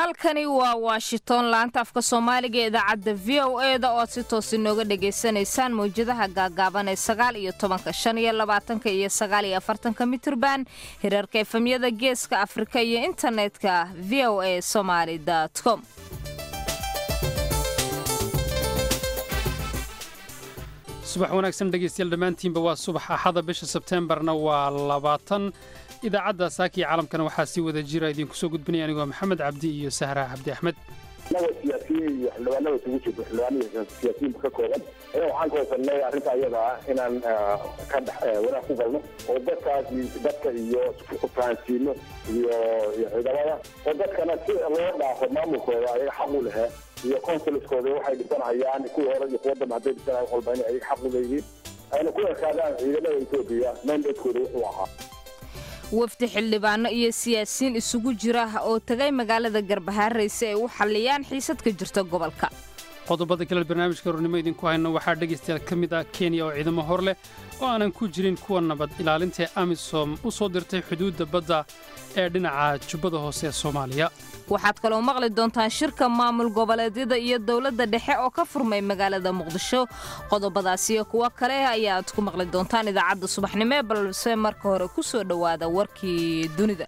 halkani waa washington laanta afka soomaaliga ee idaacadda v o e da ood si toos inooga dhagaysanaysaan mawjadaha gaagaaban ee sagaal iyo tobanka shan iyo labaatanka iyo sagaal iyo afartanka mitirban hirarka efemyada geeska afrika iyo internetka v o a somaly com subax wanaagsan dhegaystayaal dhammaantiinba waa subax axada bisha sebteembarna waa labaatan idaacadda saakii caalamkana waxaa sii wada jira idinku soo gudbinaya anigoo maxamed cabdi iyo sahra cabdi axmed naga siyaasiyiin iyo xildhibaanada isugu jirto xildhibaanada siyaasiyiinta ka kooban ayaa waxaan ka hosanay arrinta ayada ah inaan ka dhex wanaag ku galno oo dadkaas dadka iyo fahansiino iyo iyo ciidamada oo dadkana si loo dhaafo maamulkooda ayaga xaq u lehe iyo consulskooda waxay dhisanhayaan kuwii hore iyo kuwa dambe hadday dhisanayan walba inay ayaga xaq u leeyihiin ayna ku ekaadaan ciidamada etoobiya mandatekooda wuxuu ahaa wafdi xildhibaano iyo siyaasiyiin isugu jira oo tagay magaalada garbahaarey si ay u xalliyaan xiisad ka jirta gobolka qodobada kale barnaamijka hornimo idinku hayno waxaa dhegaystayaal ka mid ah kenya oo ciidamo hor leh oo aanan ku jirin kuwa nabad ilaalinta amisom u soo dirtay xuduudda badda ee dhinaca jubbada hoose ee soomaaliya waxaad kaloo maqli doontaan shirka maamul goboleedyada iyo dowladda dhexe oo ka furmay magaalada muqdisho qodobadaas iyo kuwo kale ayaad ku maqli doontaan idaacadda subaxnimo ee balse marka hore ku soo dhowaada warkii dunida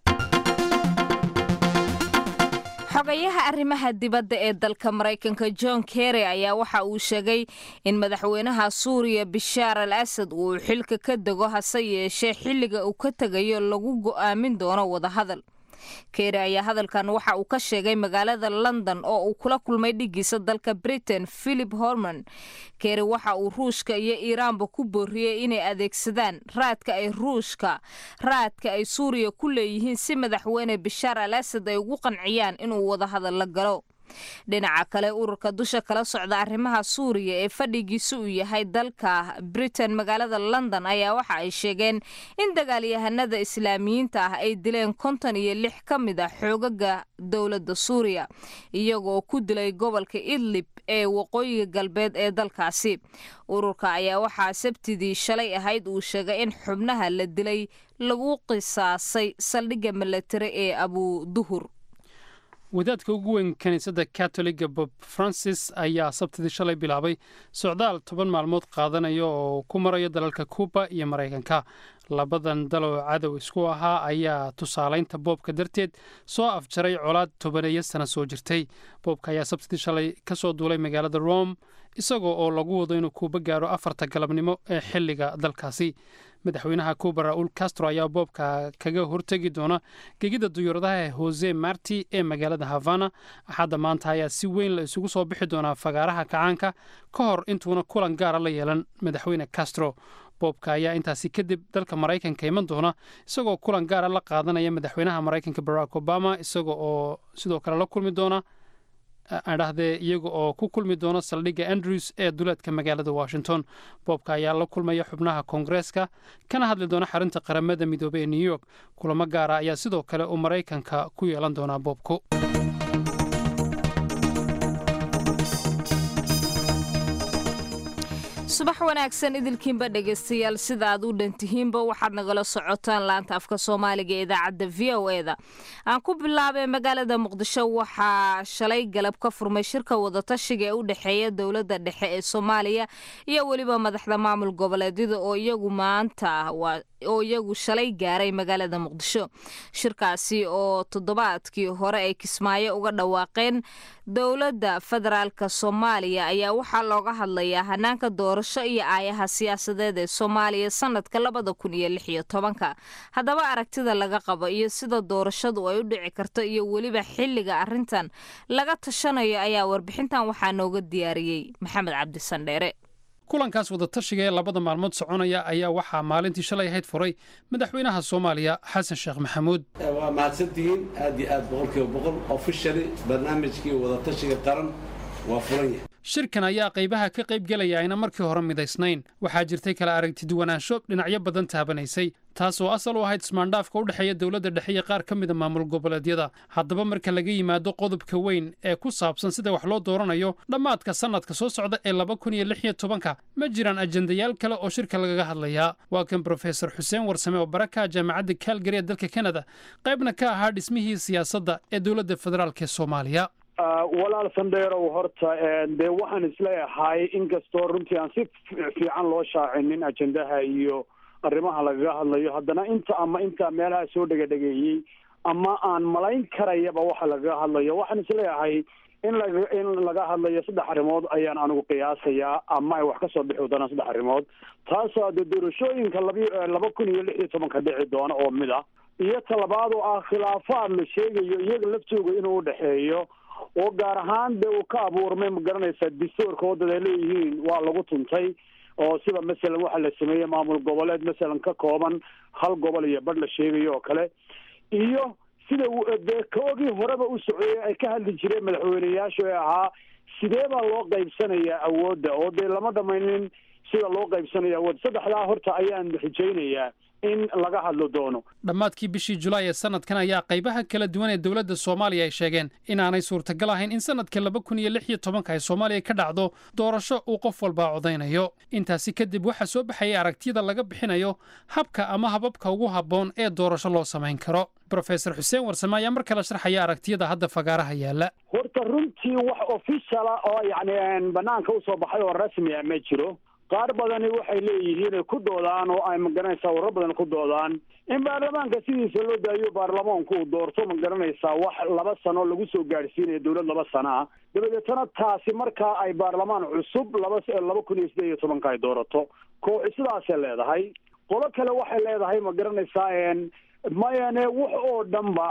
xogayaha arrimaha dibadda ee dalka maraykanka john kerry ayaa waxa uu sheegay in madaxweynaha suuriya bishaar al asad uu xilka ka dego hase yeeshee xilliga uu ka tegayo lagu go'aamin doono wadahadal kery ayaa hadalkan waxa uu ka sheegay magaalada london oo uu kula kulmay dhigiisa dalka britain philip horman kery waxa uu ruushka iyo iiraanba ku booriyey inay adeegsadaan raadka ay ruushka raadka ay suuriya ku leeyihiin si madaxweyne bishaar al asad ay ugu qanciyaan inuu wadahadal la galo dhinaca kale ururka dusha kala socda arrimaha suuriya ee fadhigiisa uu yahay dalka britain magaalada london ayaa waxa ay sheegeen in dagaalyahanada islaamiyiinta ah ay dileen konton iyo lix ka mid a xoogaga dowladda suuriya iyagoo ku dilay gobolka idlib ee waqooyiga galbeed ee dalkaasi ururka ayaa waxaa sabtidii shalay ahayd uu sheegay in xubnaha la dilay lagu qisaasay saldhigga milatari ee abu duhur wadaadka ugu weyn kiniisadda katoliga bob francis ayaa sabtidii shalay bilaabay socdaal toban maalmood qaadanaya oo ku maraya dalalka kuuba iyo maraykanka labadan daloo cadow isku ahaa ayaa tusaalaynta boobka darteed soo afjaray colaad tobaneeya sana soo jirtay boobka ayaa sabtidii shalay ka soo duulay magaalada rome isagoo oo lagu wado inuu kuuba gaaro afarta galabnimo ee xilliga dalkaasi madaxweynaha kuuba ra'uul castro ayaa boobka kaga hortegi doona gegida duyuuradaha hose marti ee magaalada havana axadda maanta ayaa si weyn la isugu soo bixi doonaa fagaaraha kacaanka ka hor intuuna kulan gaara la yeelan madaxweyne castro boobka ayaa intaasi kadib dalka maraykanka iman doona isagoo kulan gaara la qaadanaya madaxweynaha maraykanka barack obama isaga oo sidoo kale la kulmi doona adhahdee iyaga oo ku kulmi doona saldhigga andrews ee duleedka magaalada washington boobka ayaa la kulmaya xubnaha koongareeska kana hadli doona xarinta qaramada midoobey ee new york kulamo gaara ayaa sidoo kale uu maraykanka ku yeelan doonaa boobku subax wanaagsan idilkiinba dhegaystayaal sida aad u dhantihiinba waxaad nagala socotaan laanta afka soomaaliga ee idaacadda v o e da aan ku bilaabay magaalada muqdisho waxaa shalay galab ka furmay shirka wadatashiga ee u dhexeeya dowladda dhexe ee soomaaliya iyo weliba madaxda maamul goboleedyada oo iyagu maanta oo iyagu shalay gaaray magaalada muqdisho shirkaasi oo toddobaadkii hore ay kismaayo uga dhawaaqeen dowladda federaalka soomaaliya ayaa waxaa looga hadlayaa hanaanka doorasho iyo aayaha siyaasadeed ee soomaaliya sanadka labada kun iyo lix iyo tobanka haddaba aragtida laga qabo iyo sida doorashadu ay u dhici karto iyo weliba xilliga arrintan laga tashanayo ayaa warbixintan waxaa nooga diyaariyey maxamed cabdi sandheere kulankaas wadatashiga ee labada maalmood soconaya ayaa waxaa maalintii shalay ahayd furay madaxweynaha soomaaliya xasan sheekh maxamuud waa mahadsantihiin aad iyo aad boqolkiiba boqol ofishali barnaamijkii wadatashiga qaran waa furan yahay shirkan ayaa qaybaha ka qayb gelaya ayna markii hore midaysnayn waxaa jirtay kala aragtiduwanaansho dhinacyo badan taabanaysay taas oo asal u ahayd ismaandhaafka u dhexeeya dowladda dhexe iyo qaar ka mida maamul goboleedyada haddaba marka laga yimaado qodobka weyn ee ku saabsan sida wax loo dooranayo dhammaadka sannadka soo socda ee laba kun iyo lix iyo tobanka ma jiraan ajendayaal kale oo shirka lagaga hadlayaa waa kan brofesor xuseen warsame oo baraka jaamacadda kaalgari ee dalka kanada qaybna ka ahaa dhismihii siyaasadda ee dowladda federaalk ee soomaaliya walaal sandheerow horta dee waxaan isleeyahay inkastoo runtii aan si fiican loo shaacinin ajendaha iyo arrimaha lagaga hadlayo haddana inta ama intaa meelaha soo dhegadhegeeyey ama aan malayn karayaba waxa lagaga hadlayo waxaan isleeyahay in laga in laga hadlayo saddex arrimood ayaan anigu qiyaasayaa ama ay wax ka soo bixi doonaan saddex arrimood taasoo de doorashooyinka labi laba kun iyo lix iyo tobanka dhici doona oo mid ah iyo talabaad oo ah khilaafaad la sheegayo iyaga laftooga inuu udhexeeyo oo gaar ahaan dee uu ka abuurmay ma garanaysaa distoorka waddada ay leeyihiin waa lagu tuntay oo sida masalan waxaa la sameeyey maamul goboleed masalan ka kooban hal gobol iyo badh la sheegayo oo kale iyo sida dee koogii horeba u socoyey ay ka hadli jireen madaxweyneyaashu ee ahaa sidee baa loo qaybsanayaa awoodda oo dee lama dhamaynin sida loo qaybsanayo awoodda saddexdaa horta ayaan rajaynayaa in laga hadlo doono dhammaadkii bishii julaay ee sanadkan ayaa qaybaha kala duwan ee dowladda soomaaliya ay sheegeen inaanay suurtagal ahayn in sanadka laba kun iyo lix iyo tobanka ay soomaaliya ka dhacdo doorasho uu qof walbaa codaynayo intaasi kadib waxaa soo baxayay aragtiyada laga bixinayo habka ama hababka ugu habboon ee doorasho loo samayn karo brofesor xuseen warsame ayaa mar kale sharxaya aragtiyada hadda fagaaraha yaalla horta runtii wax officiala oo yacni banaanka usoo baxay oo rasmi ah ma jiro qaar badani waxay leeyihiin ay ku doodaan oo ay magaranaysaa warar badan ku doodaan in baarlamaanka sidiisa loo daayo baarlamaanku uu doorto ma garanaysaa wax laba sano lagu soo gaadhsiinayo dowlad laba sano ah dabadeetana taasi markaa ay baarlamaan cusub laba laba kun iyo siddeed iyo tobanka ay doorato kooxi sidaasay leedahay qolo kale waxay leedahay ma garanaysaa mayane wax oo dhanba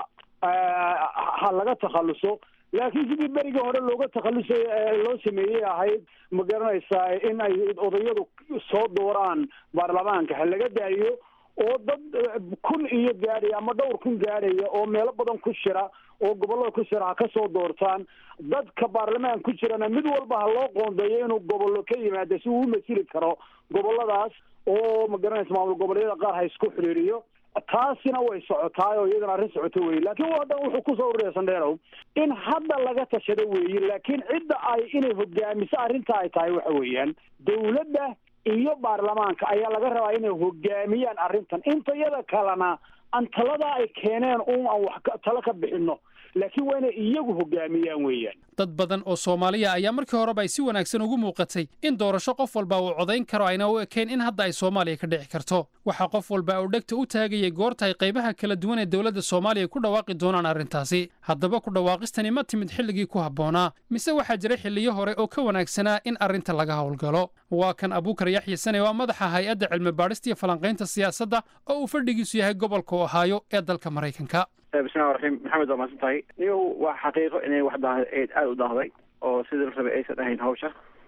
ha laga takhaluso laakiin sidii berigii hore looga takhalusay loo sameeyey ahayd ma garanaysaa in ay odayadu soo dooraan baarlamaanka ha laga daayo oo dad kun iyo gaadhaya ama dhowr kun gaadhaya oo meelo badan ku shira oo gobollada ku shira ha ka soo doortaan dadka baarlamaan ku jirana mid walba ha loo qoondeeyo inuu gobollo ka yimaado si uu u masili karo gobolladaas oo ma garanaysa maamul goboleedyada qaar ha isku xiriiriyo taasina way socotaay oo iyadana arrin socoto weye laakiin hadda wuxuu kusoo ururaya sandheerow in hadda laga tashado weeye laakiin cidda ay inay hogaamiso arrinta ay tahay waxa weeyaan dowladda iyo baarlamaanka ayaa laga rabaa inay hogaamiyaan arrintan inta iyada kalena aan taladaa ay keeneen un aan wax talo ka bixinno laakiin waa inay iyagu hogaamiyaan weeyaan dad badan oo soomaaliya ayaa markii horeba ay si wanaagsan ugu muuqatay in doorasho qof walba uu codayn karo ayna u ekeen in hadda ay soomaaliya ka dhici karto waxaa qof walba uu dhegta u taagayay goorta ay qaybaha kala duwan ee dowladda soomaaliya ku dhawaaqi doonaan arrintaasi haddaba ku dhawaaqistani ma timid xilligii ku habboonaa mise waxaa jira xilliyo hore oo ka wanaagsanaa in arrinta laga howlgalo waa kan abuukar yaxya sane waa madaxa hay-adda cilmi baadhista iyo falanqaynta siyaasadda oo uu fadhigiisu yahay gobolka ohaayo ee dalka maraykanka bismillahi raxiim maxamed waa mahadsan tahay niyow waa xaqiiqo inay wax daa aada u daahday oo sidii la rabay aysan ahayn hawsha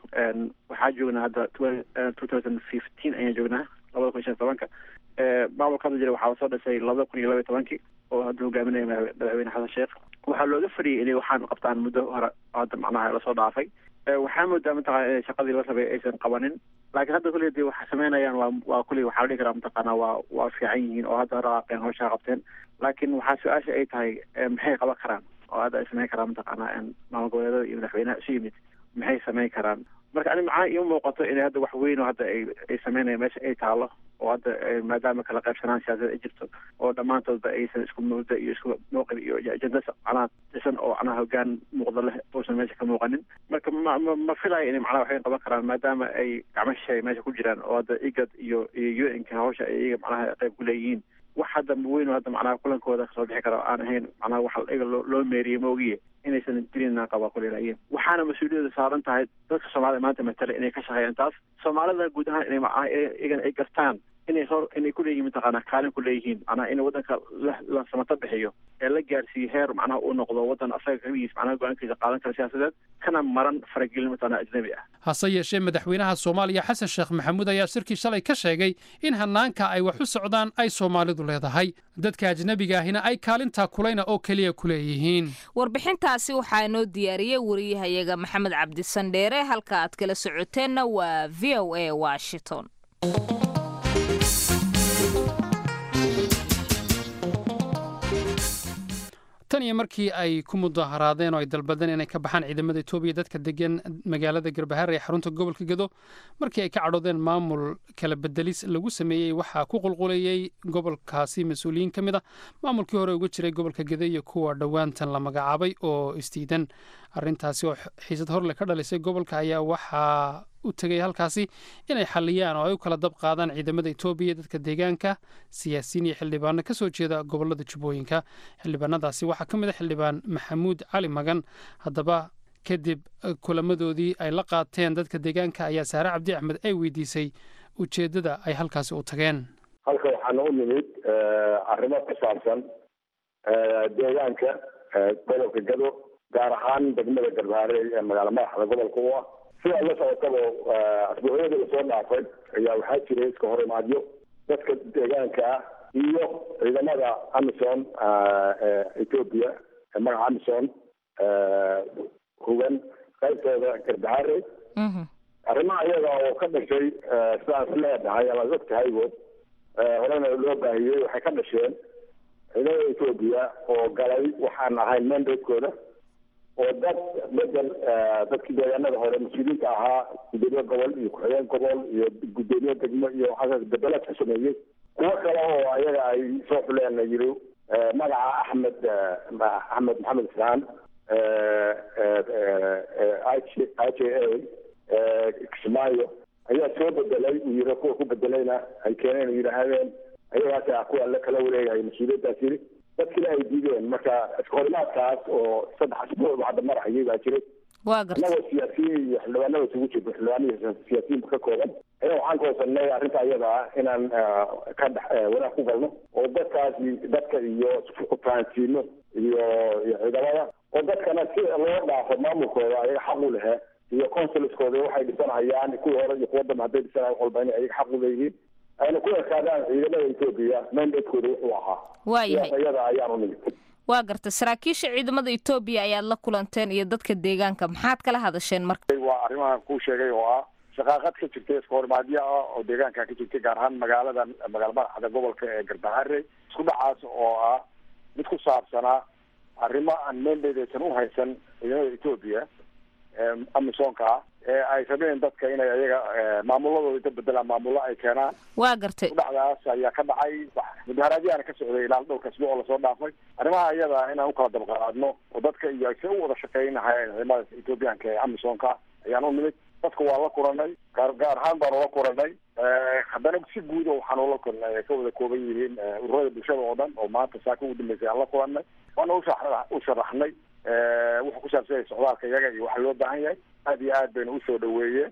waxaa joognaa hadda two thousand fifteen ayaan joognaa labada kun iyo shan tobanka maamulka hadda jira waxaa lasoo dhisay labada kun iyo laba iyo tobankii oo hadda hogaaminaya madaxweyne xasan sheekh waxaa looga fadhiyay inay waxaan qabtaan muddo hore hadda macnaha lasoo dhaafay waxaa moodaa mataqana inay shaqadii la rabay aysan qabanin laakiin hadda kulli dee waxay samaynayaan waa waa kulli waxaa la dhihi karaa mataqaana waa waa fiican yihiin oo hadda raqaaqeen hawshaa qabteen laakiin waxaa su-aasha ay tahay maxay qaban karaan oo hadda ay samayn karaan mataqaana maamul goboleedada iyo madaxweynaha isu yimid maxay samayn karaan marka ani macaa iima muuqato inay hadda wax weyn oo hadda ay ay sameynayaan meesha ay taalo oo hadda maadaama kala qaybsanaan siyaasada ay jirto oo dhammaantoodba aysan isku mawda iyo isku mawqif iyo ajenda macnaha dhisan oo macnaha hogaan muuqda leh uusan meesha ka muuqanin marka ma ma ma filayo inay macnaha waxay qaban karaan maadaama ay gacmo shisheey meesha ku jiraan oo hadda igad iyo iyo u n-ka hawsha ay iyaga macnaha qayb ku leeyihiin wax hadda weyn oo hadda macnaha kulankooda kasoo bixi kara aan ahayn macnaha wax iyaga loo loo meeriyey maogiye inaysan jirin qaba kuleelaayeen waxaana mas-uuliyadda saaran tahay dadka soomaalida maanta matala inay ka shaqeeyaan taas soomaalida guud ahaan inay macnaha iyagan ay gartaan inay hor inay kuleeyihiin mataqaana kaalin kuleeyihiin macnaha in waddanka la samato bixiyo ee la gaarsiiyo heer macnaha uu noqdo waddan asaga kaligiis macnaha go-aankiisa qaadan kara siyaasadeed kana maran faragelin mataqaana ajnabi ah hase yeeshee madaxweynaha soomaaliya xasan sheekh maxamuud ayaa shirkii shalay ka sheegay in hanaanka ay wax u socdaan ay soomaalidu leedahay dadka ajnebiga ahina ay kaalintaa kulayna oo keliya ku leeyihiin warbixintaasi waxaa inoo diyaariyey wariyahayaga maxamed cabdisandheere halka aad kala socoteenna waa v o a washington tan iyo markii ay ku mudaharaadeen oo ay dalbadeen inay ka baxaan ciidamada etoobiya dadka degan magaalada garbahaar ee xarunta gobolka gedo markii ay ka cadhoodeen maamul kala bedelis lagu sameeyey waxaa ku qulqulayey gobolkaasi mas-uuliyiin ka mid a maamulkii hore uga jiray gobolka gedo iyo kuwa dhowaantan la magacaabay oo isdiidan arrintaasi oo xiisad horle ka dhalisay gobolka ayaa waxaa u tegay halkaasi inay xaliyaan oo ay u kala dab qaadaan ciidamada etoobiya dadka deegaanka siyaasiyiin iyo xildhibaano ka soo jeeda gobolada jubbooyinka xildhibaanadaasi waxaa ka mid a xildhibaan maxamuud cali magan haddaba kadib kulamadoodii ay la qaateen dadka deegaanka ayaa saare cabdi axmed ay weydiisay ujeeddada ay halkaasi u tageen halka waxaana u nimid arrimo ku saabsan deegaanka gobolka gado gaar ahaan degmada garbaare ee magaalo madaxda gobolka u ah sidaa la socotaba asbuucyadii lasoo dhaafay ayaa waxaa jiray iska hor imaadyo dadka deegaanka ah iyo ciidamada amison ethoopia magaca amison hugan qaybtooda garbaare arrimaha iyaga oo ka dhashay sidaas leedahay amaad og tahaybo horena loo baahiyey waxay ka dhasheen ciidamada ethoopia oo galay waxaan ahayn mandatekooda oo dad bedel dadkii deegaanada hore mas-uuliyiinta ahaa gudoomiye gobol iyo ku-xigeen gobol iyo gudoomiye degmo iyo waxaas bedelaad ku sameeyey kuwo kale oo ayaga ay soo xuleen yiri magaca axmed axmed maxamed islaan i j a kismaayo ayaa soo bedelay uu yiri kuwa ku bedelayna ay keeneen yidhaahdeen ayagaas kuwa la kala wareegahay mas-uuliyaddaas yiri dadkina ay diideen marka iskahorimaadkaas oo saddex asbuuc hadda marayay baa jiray waa garta annagoo siyaasiyiin iyo xildhibaanada isugu jirto xildhibaanihi siyaasiyiinba ka kooban ayaa waxaan ka hoosanay arrinta iyada ah inaan ka dhex wanaag ku galno oo dadkaasi dadka iyo fahansiino iyo iyo ciidamada oo dadkana si loo dhaafo maamulkooda ayaga xaq u lehe iyo consulskooda waxay dhisanayaan kuwii hore iyo kuwa dambe hadday dhisanaya wax walba inay ayaga xaq u leeyihiin ayna ku ekaadaan ciidamada etoobiya mandatekooda wuxuu ahaa waayahay sidaas iyada ayaan u nimid waa garta saraakiisha ciidamada etoobiya ayaad la kulanteen iyo dadka deegaanka maxaad kala hadasheen marka waa arrimahan kuu sheegay oo ah shaqaaqad ka jirtay iskahorimaadyo ah oo deegaanka ka jirtay gaar ahaan magaalada magaala madaxda gobolka ee garbaharey isku dhacaas oo ah mid ku saabsanaa arrimo aan mandate aysan u haysan ciidamada etoobiya amisonka ah ee ay rabeen dadka inay ayaga maamuladooda inta bedelaan maamullo ay keenaan waa gartay dhacdaas ayaa ka dhacay mudaharaadyahana ka socday ilaa dhowrka asbuuc oo lasoo dhaafay arrimaha iyada inaan ukala dabqaadno oo dadka iyo ay se u wada shaqeynahayeen ciidamada ethoobiyaanka ee amisonka ayaan u nimid dadka waa la kulanay gaar gaar ahaan baanu la kulanay haddana si guud waxaan ula kulnay ay ka wada kooban yihiin ururada bulshada oo dhan oo maanta saaka ugu dambeysay aan la kulanay waana usha u sharaxnay wuxuu ku saabsan yahay socdaalka iyaga iyo waxa loo baahan yahay aad iyo aad bayna usoo dhaweeyeen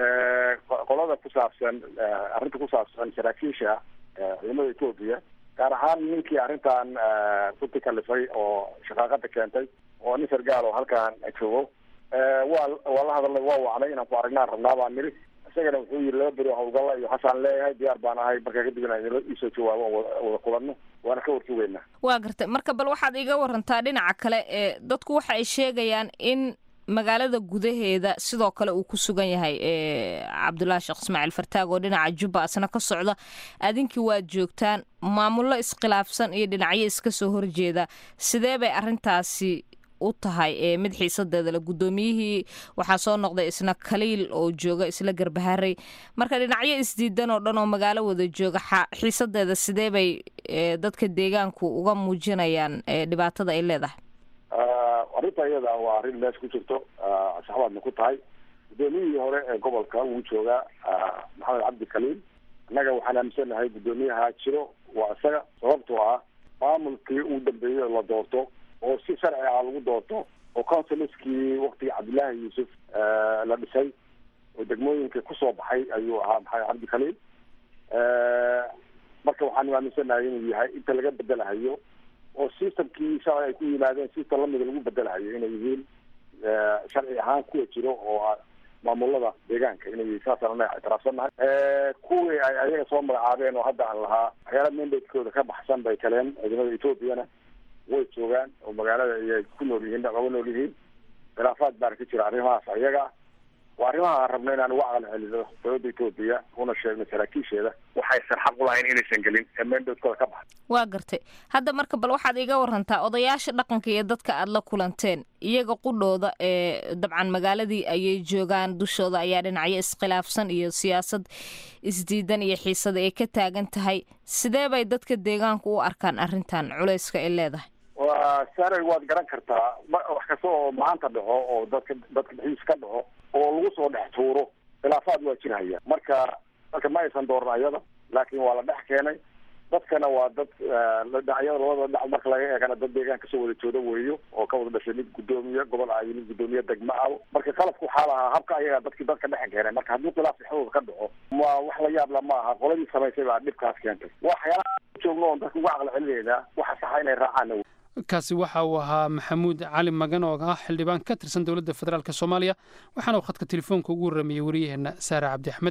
qolada ku saabsan arrinta ku saabsan saraakiisha ciidamada etoobiya gaar ahaan ninkii arrintan runti kalifay oo shaqaaqada keentay oo nin sargaal oo halkaan joogo waa waa la hadalnay waa wacnay inaan ku aragnaan rabnaa baan niri isagana wuxuu yiri laba beri hawlgalla iyo xasaan leeyahay diyaar baan ahay markaa kadib inaan isoo jawaabo wada kulanno waana ka warsugeynaa waa gartay marka bal waxaad iga warantaa dhinaca kale ee dadku waxa ay sheegayaan in magaalada gudaheeda sidoo kale uu ku sugan yahay cabdullaahi sheekh ismaaciil fartaag oo dhinaca jubba asna ka socda adinkii waad joogtaan maamullo iskhilaafsan iyo dhinacyo iska soo horjeeda sidee bay arrintaasi u tahay mid xiisadeeda le guddoomiyihii waxaa soo noqday isna kaliil oo jooga isla garbaharey marka dhinacyo isdiidan oo dhan oo magaalo wada jooga xiisadeeda sidee bay dadka deegaanku uga muujinayaan dhibaatada ay leedahay arrinta iyada waa arrin meesha ku jirto saxbaadna ku tahay guddoomiyihii hore ee gobolka wuu joogaa maxamed cabdi kaliil annaga waxaan aaminsanahay guddoomiyaha jiro waa isaga sababtoo ah maamulkii uu dambeeyey la doorto oo si sharci ah lagu doorto oo councilskii waktigii cabdillaahi yuusuf la dhisay oo degmooyinka kusoo baxay ayuu ahaa maxamed cabdi khaliil marka waxaan aaminsanahay inuu yahay inta laga bedelahayo oo systemkii shalay ay ku yimaadeen system lamida lagu bedelahayo inay yihiin sharci ahaan kuwa jiro oo maamulada deegaanka inay saasaan anaga ictiraafsannahay kuwii ay ayaga soo magacaabeen oo hadda aan lahaa waxyaala mandatekooda ka baxsan bay kaleen ciidamada ethoobiana way joogaan oo magaalada ayay ku nool yihiin dhaqaba nool yihiin khilaafaad baana ka jira arrimahaas ayaga waa arrimaha aan rabno inaan uga caqli celino dowladda etoobiya una sheegno saraakiisheeda waxaysan xaq u lahayn inaysan gelin ee mandatekooda ka baxsan waa gartay hadda marka bal waxaad iga warantaa odayaasha dhaqanka iyo dadka aad la kulanteen iyaga qudhooda ee dabcan magaaladii ayay joogaan dushooda ayaa dhinacyo iskhilaafsan iyo siyaasad isdiidan iyo xiisada ay ka taagan tahay sidee bay dadka deegaanku u arkaan arrintan culayska ay leedahay waa sare waad garan kartaa wax kasta oo maanta dhaco oo dadka dadka dhexdiisa ka dhaco oo lagu soo dhex tuuro khilaafaad waa jirhaya marka marka ma aysan dooran ayada laakiin waa la dhex keenay dadkana waa dad dhinacyada labada dhinac marka laga eegana dad deegaan kasoo wada jooda weeyo oo ka wada dhashay mid guddoomiye gobol ah iyo mid guddoomiye degmo ah marka qalabka waxaa lahaa habka ayaga dadki dadka dhex keenay marka haddii khilaaf dhexdooda ka dhaco ma wax la yaabla ma aha qoladii samaysay baa dhibkaas keentay waa waxyaalaha joogno oon dadka uga caqli celinaynaa waxa saxa inay raacaan kaasi waxa uu ahaa maxamuud cali magan oo ah xildhibaan ka tirsan dowladda federaalk soomaaliya waxaana uu khadka telefoonka ugu warramayey wariyaheenna saare cabdi axmed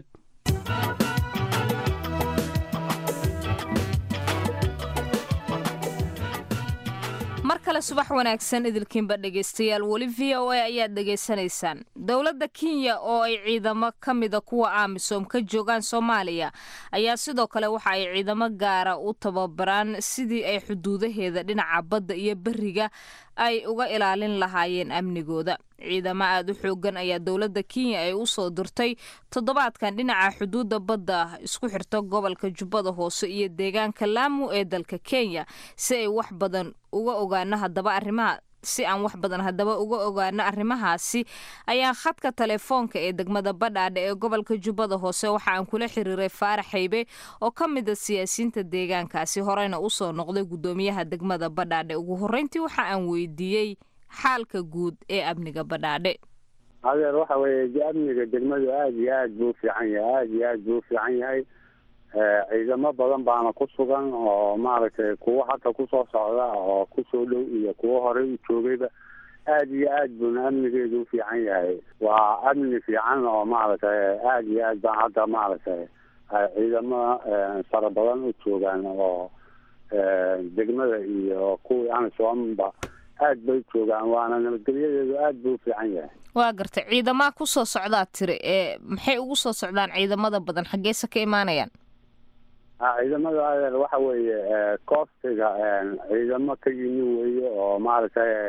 mar kale subax wanaagsan idilkiinba dhegaystayaal weli v o a ayaad dhegaysanaysaan dowladda kenya oo ay ciidamo ka mida kuwa amisom ka joogaan soomaaliya ayaa sidoo kale waxa ay ciidamo gaara u tababaraan sidii ay xuduudaheeda dhinaca badda iyo beriga ay uga ilaalin lahaayeen amnigooda ciidamo aada u xoogan ayaa dowladda kenya ay u soo dirtay toddobaadkan dhinaca xuduudda badda isku xirta gobolka jubbada hoose iyo deegaanka laamu ee dalka kenya si ay wax badan uga ogaano haddaba arrimaha si aan wax badan haddaba uga ogaano arrimahaasi ayaa khadka telefoonka ee degmada badhaadhe ee gobolka jubbada hoose waxa aan kula xiriiray faarax haybe oo ka mid a siyaasiyiinta deegaankaasi horeyna usoo noqday guddoomiyaha degmada badhaadhe ugu horreyntii waxa aan weydiiyey xaalka guud ee amniga badhaadhe adeer waxa weeye amniga degmadu aada iyo aad buu ufiican yahay aada iyo aad buu ufiican yahay ciidamo badan baana ku sugan oo maaragtay kuwo hadda kusoo socda oo kusoo dhow iyo kuwo horey u joogayba aada iyo aad buuna amnigeedu ufiican yahay waa amni fiican oo maaragtay aada iyo aad baan hadda maaragtay ciidamo fara badan u joogaan oo degmada iyo kuwii amisoomba aad bay joogaan waana nabadgelyadeedu aad buu ufiican yahay waa gartay ciidamaa kusoo socdaa tiri ee maxay ugu soo socdaan ciidamada badan xaggeese ka imaanayaan ciidamada adeer waxa weeye koostiga ciidamo ka yimi weeye oo maaragtay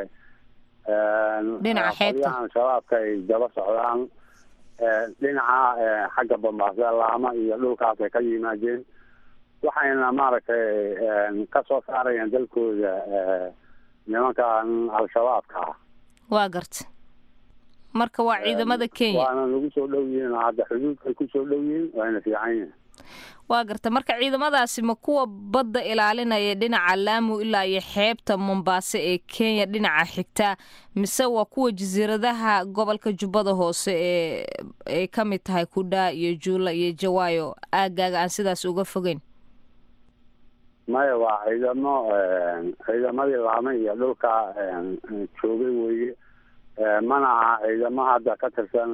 dhinaca xeebta qolyahan shabaabka ay daba socdaan dhinaca xagga bambaase laama iyo dhulkaasay ka yimaadeen waxayna maaragtay ka soo saarayaan dalkooda nimankan al-shabaabka ah waa garta marka waa ciidamada kenya waana nagu soo dhow yihiin oo hadda xuduudkay kusoo dhow yihiin wayna fiican yihiin waa garta marka ciidamadaasi ma kuwa badda ilaalinaya dhinaca laamu ilaa iyo xeebta mombaaso ee kenya dhinaca xigtaa mise waa kuwa jasiiradaha gobolka jubbada hoose ee ay ka mid tahay kudhaa iyo juula iyo jawaayo aagaaga aan sidaas uga fogeyn maya waa ciidamo ciidamadii laama iyo dhulka joogay weeye mana aha ciidamo hadda ka tirsan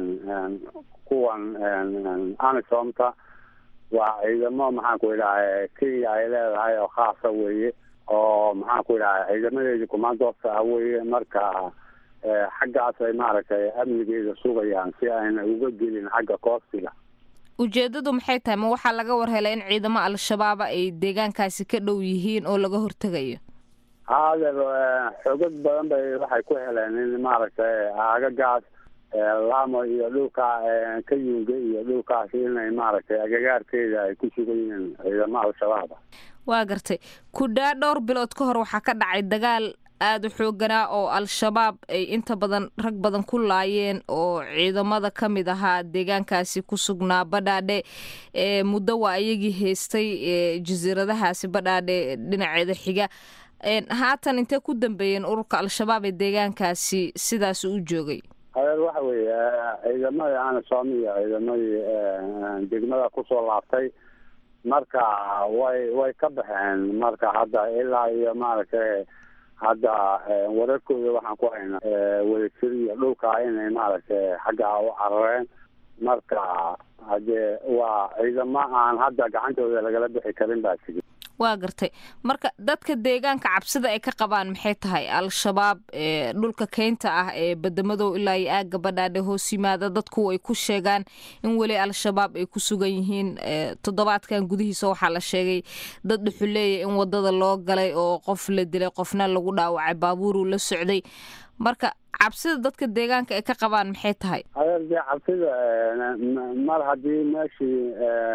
kuwan amisomta waa ciidamo maxaan ku idhaha kenya ay leedahay oo khaasa weeye oo maxaan ku idhaha ciidamadeedii kumaandooska ah weeye marka xaggaas ay maaragtay amnigeeda sugayaan si ayna uga gelin xagga koostiga ujeedadu maxay tahay ma waxaa laga war helay in ciidamo al-shabaaba ay deegaankaasi ka dhow yihiin oo laga hortegayo haadeer xoogag badan bay waxay ku heleen in maaragtay aagagaas laamo iyo dhulka kayunga iyo dhulkaas inay maaragtay agagaarkeeda ay ku sugan yihiin ciidamo al-shabaaba waa gartay kudhaa dhowr bilood ka hor waxaa ka dhacay dagaal aada u xooganaa oo al-shabaab ay inta badan rag badan ku laayeen oo ciidamada ka mid ahaa deegaankaasi ku sugnaa badhaadhe ee muddo waa ayagii haystay jasiiradahaasi badhaadhe dhinaceeda xiga haatan intee ku dambeeyeen ururka al-shabaab ee deegaankaasi sidaas u joogay adeer waxa weeye ciidamadii anisom iyo ciidamadii degmada kusoo laabtay marka way way ka baxeen marka hadda ilaa iyo maaragtay hadda wararkooda waxaan ku haynaa wadajir iyo dhulka inay maaragtay xaggaa u carareen marka hadee waa ciidamo aan hadda gacantooda lagala bixi karin baa jiri waa gartay marka dadka deegaanka cabsida ay ka qabaan maxay tahay al-shabaab dhulka keynta ah ee badamadow ilaa iyo aagga badhaadhe hoos yimaada dadku ay ku sheegaan in weli al-shabaab ay ku sugan yihiin toddobaadkan gudihiisa waxaa la sheegay dad dhuxuleeya in wadada loo galay oo qof la dilay qofna lagu dhaawacay baabuuruu la socday marka cabsida dadka deegaanka ay ka qabaan maxay tahay adeer dee cabsida mar haddii meeshii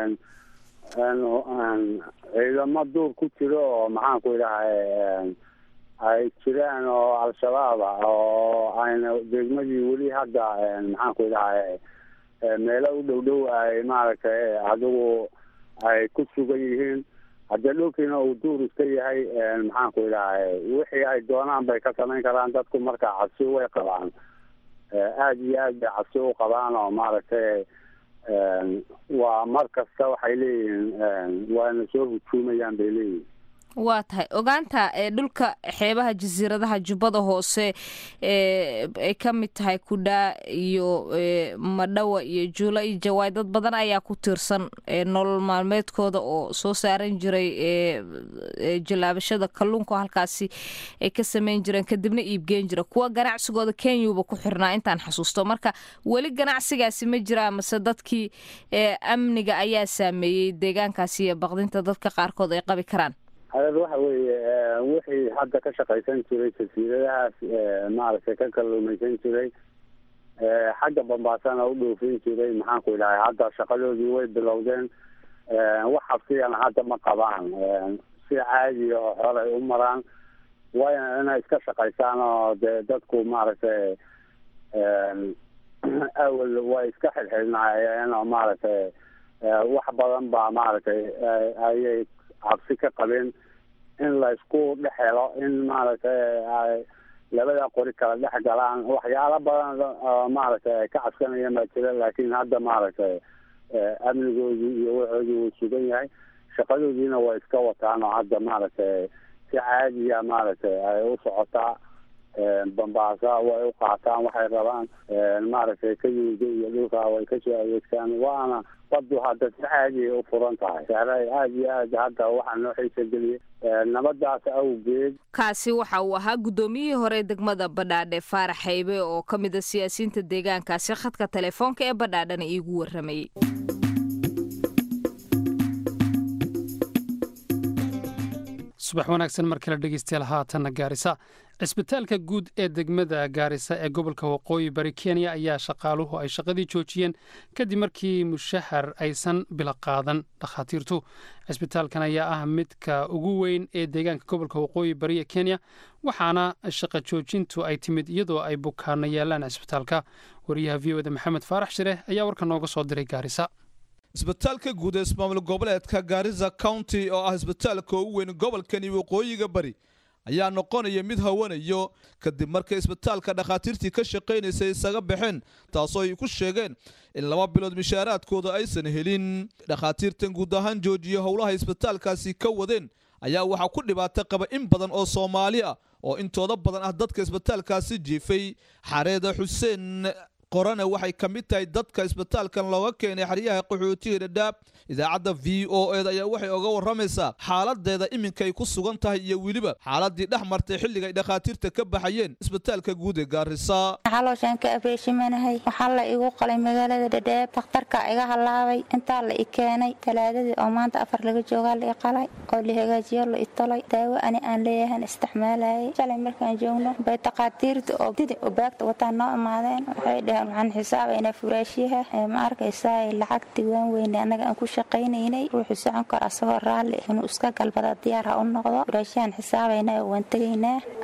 ciidamo duur ku jiro oo maxaan ku idhahay ay jiraan oo al-shabaab ah oo ayna degmadii weli hadda maxaan ku idhahay meelo u dhow dhow ay maaragtay adigu ay ku sugan yihiin haddee dhulkiina uu duur iska yahay maxaan ku idhahay wixii ay doonaan bay ka samayn karaan dadku marka cabsi way qabaan aada iyo aad bay cabsi u qabaan oo maaragtay waa mar kasta waxay leeyihiin waana soo hujuumayaan bay leeyihin waa tahay ogaanta dhulka xeebaha jasiiradaha jubbada hoose ay ka mid tahay kudhaa iyo madhawa iyo juula iyo jawaay dad badan ayaa ku tiirsan nolol maalmeedkooda oo soo saaran jiray jallaabashada kalluunka halkaasi ay ka sameyn jireen kadibna iibgeen jira kuwa ganacsigooda kenyuba ku xirnaa intaan xasuusto marka weli ganacsigaasi ma jiraa mase dadkii amniga ayaa saameeyey deegaankaasi iyo baqdinta dadka qaarkood ay qabi karaan adeer waxa weeye wixii hadda ka shaqaysan jiray jasiiradahaas maaragtay ka kalluumaysan jiray xagga bambaasana u dhoofin jiray maxaan ku idhahay hadda shaqadoodii way bilowdeen wax habsiyana hadda ma qabaan si caadi oo xolay u maraan wayna inay iska shaqaysaan oo dee dadku maaragtay awal way iska xilxilnaayeen oo maaragtay wax badan baa maaragtay ayay cabsi ka qabeen in la isku dhex helo in maaragtay ay labada qori kala dhex galaan waxyaalo badan maaragtay ay ka cabsanayeen baa jira laakiin hadda maaragtay amnigoodii iyo waxoodii wuu sugan yahay shaqadoodiina way iska wataan oo hadda maaragtay si caadiya maaragtay ay u socotaa bambaasa way u qaataan waxay rabaan maaragtay kayuga iyo dhulka way kasoo adeegtaan waana badu hadda si caadiya u furan tahay sahray aada iyo aad hadda waxaa noo xiisa geliyay nabadaas awgeed kaasi waxa uu ahaa guddoomiyihii hore degmada badhaadhe faarax haybe oo ka mid a siyaasiyiinta deegaankaasi khadka telefoonka ee badhaadhana iigu warramayay subax wanaagsan mar kale dhegeystayaal haatanna gaarisa cisbitaalka guud ee degmada gaarisa ee gobolka waqooyi bari kenya ayaa shaqaaluhu ay shaqadii joojiyeen kadib markii mushahar aysan bila qaadan dhakhaatiirtu cisbitaalkan ayaa ah midka ugu weyn ee deegaanka gobolka waqooyi bari ee kenya waxaana shaqa joojintu ay timid iyadoo ay bukaano yaalaan cisbitaalka wariyaha v o da maxamed faarax shire ayaa warka nooga soo diray gaarisa isbitaalka guud ee ismaamul goboleedka gaarisa county oo ah isbitaalka ugu weyn gobolkani waqooyiga bari ayaa noqonaya mid hawanayo kadib markay isbitaalka dhakhaatiirtii ka shaqaynaysay isaga baxeen taasoo ay ku sheegeen in laba bilood mishaaraadkooda aysan helin dhakhaatiirtan guud ahaan joojiya howlaha isbitaalkaasi ka wadeen ayaa waxaa ku dhibaato qaba in badan oo soomaali ah oo intooda badan ah dadka isbitaalkaasi jiifay xareeda xuseen qorane waxay ka mid tahay dadka isbitaalkan looga keenay xeryaha qaxootiga dhadhaab idaacadda v o ed ayaa waxay oga waramaysaa xaaladeeda iminkay ku sugan tahay iyo weliba xaaladii dhex martay xilliga ay dhakhaatiirta ka baxayeen isbitaalka guud ee gaarisa xalooshaan ka abeeshimanahay waxaa la igu qalay magaalada dhadhaab takhtarka iga halaabay intaa la i keenay talaadadii oo maanta afar laga joogaa la i qalay oo la hagaajiyo la i tolay daawo ani aan leeyahan isticmaalayay shalay markaan joogno bay takhaatiirta oo didi oo baagta wataan noo imaadeen waxay dheheen waxaan xisaabaynaa furaashiyaha ma arkaysaa lacagti waan weyne annaga aan ku shaqaynaynay ruuxu socon karo asagoo raalli inuu iska galbada diyaar ha u noqdo furaashiyahan xisaabaynaa waan tegaynaa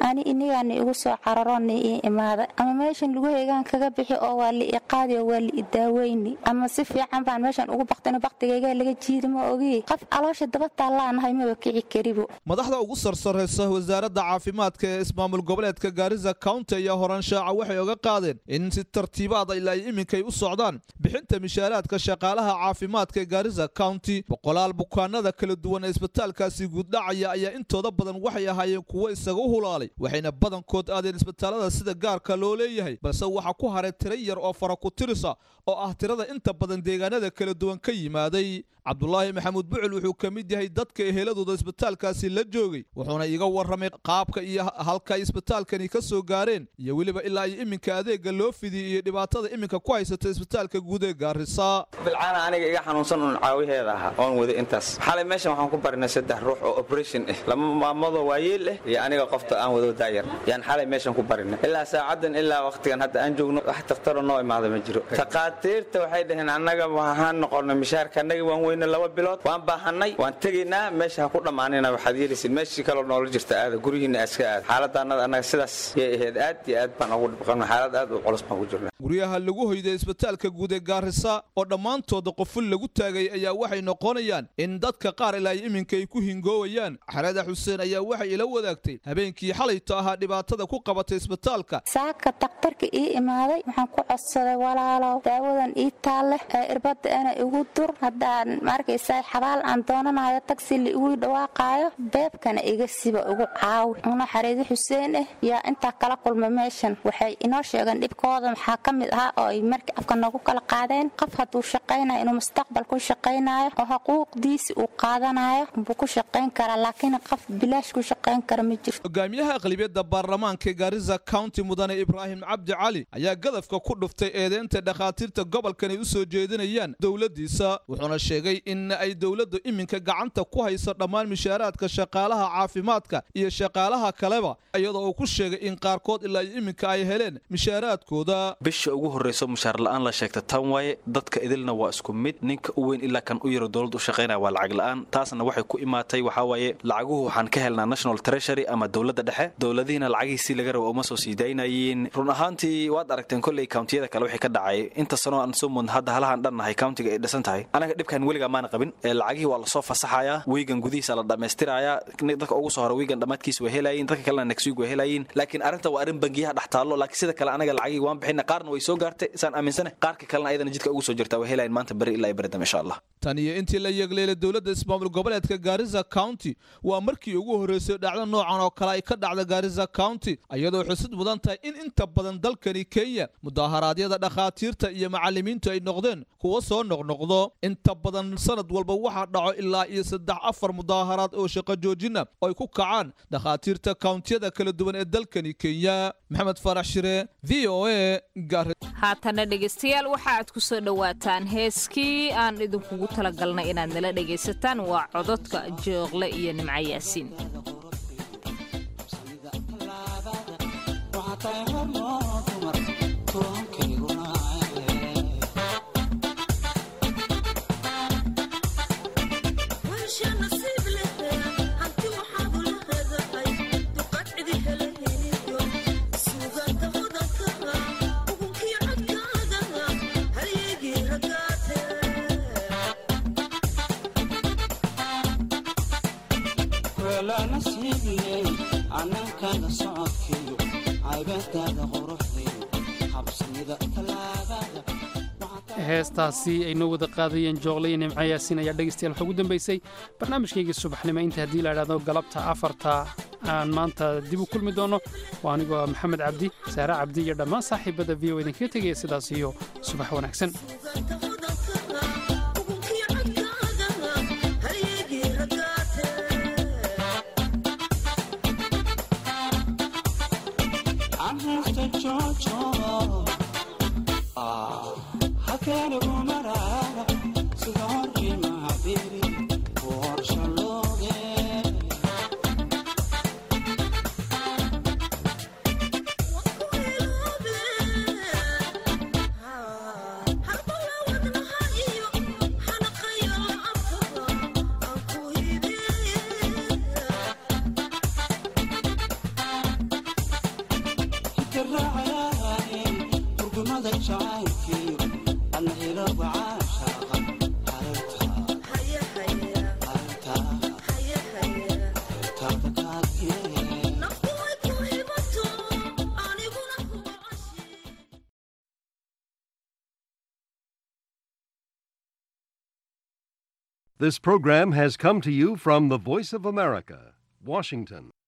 ani inigaana igu soo cararona ii imaada ama meeshan lugaheygaan kaga bixi oo waa la i qaadi oo waa la i daaweyni ama si fiican baan meeshan ugu baktin baktigaygaa laga jiidi ma ogi qof caloosha daba taallaanahay maba kici karibo madaxda ugu sarsaraysa wasaaradda caafimaadka ee ismaamul goboleedka gaarisa county ayaa horaanshaca waxay oga qaadeen in si tartiibaada ilaa ay iminkay u socdaan bixinta mishaaraadka shaqaalaha caafimaadka ee gaarisa county boqolaal bukaanada kala duwan ee isbitaalkaasi guuddhacaya ayaa intooda badan waxay ahaayeen kuwo isaga u hulaalay waxayna badankood aadeen isbitaalada sida gaarka loo leeyahay balse waxaa ku haray tira yar oo fara ku tirisa oo ah tirada inta badan deegaanada kala duwan ka yimaaday cabdulaahi maxamuud bucul wuxuu ka mid yahay dadka eheladooda isbitaalkaasi la joogay wuxuuna iga warramay qaabka iyo halka ay isbitaalkani ka soo gaareen iyo weliba ilaa iyo iminka adeega loo fidiyey iyo dhibaatada iminka ku haysata isbitaalka guud ee gaarisa bilcaana aniga iga xanuunsan uun caawiheeda ahaa oon wada intaas xalay meeshan waxaan ku barinay saddex ruux oo operation ah lama maamadoo waayeel ah iyo aniga qofta aan wado daayar yaan xalay meeshan ku barinay ilaa saacadan ilaa wakhtigan hadda aan joogno wax dakhtaro noo imaada ma jiro takhaatiirta waxay dhaheen annaga waxaan noqonay mishaarka annaga waan weyne laba bilood waan baahanay waan tegaynaa meesha ha ku dhammaanina waxaad yeelaysid meeshii kaloo noola jirta aada guryihiina iska aad xaaladdaannada annaga sidaas yay ahayd aad iyo aad baan ugu dhibqanay xaalad aad u culus baan ku jirna guryaha lagu hoyday isbitaalka guud ee gaarisa oo dhammaantooda qoful lagu taagay ayaa waxay noqonayaan in dadka qaar ilaa iminka ay ku hingoowayaan xarada xuseen ayaa waxay ila wadaagtay habeenkii xalayto ahaa dhibaatada ku qabatay isbitaalka saaka daktarka ii imaaday waxaan ku codsaday walaalow daawadan ii taalleh ee irbadda ina igu dur haddaan maarkaysaa xabaal aan doonanayo tagsi la igu dhawaaqaayo beebkana iga siba igu caawi una xariidi xuseen ah yaa intaa kala kulma meeshan waxay inoo sheegeen dhibkooda maxaa ka mid ahaa oo ay markii afka noogu kala qaadeen qof hadduu shaqaynayo inuu mustaqbal ku shaqaynayo oo xuquuqdiisi uu qaadanayo buu ku shaqayn karaa laakiin qof bilaash ku shaqayn kara ma jirto hogaamiyaha aqlibiyadda baarlamaanka gaarisa county mudane ibraahim cabdi cali ayaa gadafka ku dhuftay eedeynta dhakhaatiirta gobolkan ay u soo jeedinayaan dowladdiisa wuxuuna sheegay in ay dowladdu iminka gacanta ku hayso dhammaan mishaaraadka shaqaalaha caafimaadka iyo shaqaalaha kaleba iyadoo uu ku sheegay in qaarkood ilaa iyo iminka ay heleen mishaaraadkooda bisha ugu horrayso mushaar la'aan la sheegta tan waaye dadka idilna waa isku mid ninka u weyn ilaa kan u yaro dowladda u shaqaynaya waa lacag la'aan taasna waxay ku imaatay waxaa waaye lacaguhu waxaan ka helnaa national treasury ama dowladda dhexe dowladihiina lacagihiisii laga rabo uma soo sii daynayeen run ahaantii waad aragteen kolley kawntiyada kale wixii ka dhacay inta sanoo aan soo mudna hadda halahan dhannahay kawntiga ay dhisan tahay anaga dhibkan weligaa maana qabin ee lacagihii waa lasoo fasaxayaa wiigan gudihiisa la dhammaystirayaa dadka ugu soo hora wiigan dhammaadkiisa way helayiin dadka kalena next week way helayiin laakiin arrinta waa arrin bangiyaha dhex taallo laakiin sida kale anaga lacagihii waan bixina qaarna way soo gaartay isaan aaminsane qaarka kalena ayadana jidka ugu soo jirtaa way helayiin maanta beri ilaa beri dambe insha allah tan iyo intii la yeegleelay dowladda ismaamul goboleedka gaarisa county waa markii ugu horreysay dhacdo noocan oo kale ay ka dhacda gaarisa county iyadoo xusid mudan tahay in inta badan dalkani kenya mudaharaadyada dhakhaatiirta iyo macallimiintu ay noqdeen kuwo soo noqnoqdo inta badan sanad walba waxaa dhaco ilaa iyo saddex afar mudaaharaad oo shaqo joojina oo ay ku kacaan dhakhaatiirta kawntiyada kala duwan ee dalkani kenya maxamed farax shire v o a haatana dhegaystayaal waxa aad ku soo dhowaataan heeskii aan idinkugu talagalnay inaad nala dhegaysataan waa cododka jooqle iyo nimco yaasiin heestaasi ay noo wada qaadayeen jooqle iyo nimco yaasiin ayaa dhegaystayaal waxaa ugu dambaysay barnaamijkaygii subaxnimo inta haddii la idhahdo galabta afarta aan maanta dib u kulmi doono waa anigoo maxamed cabdi saare cabdi iyo dhammaan saaxiibada v o idinkaga tegaya sidaas iyo subax wanaagsan This program has come to you from the Voice of America, Washington.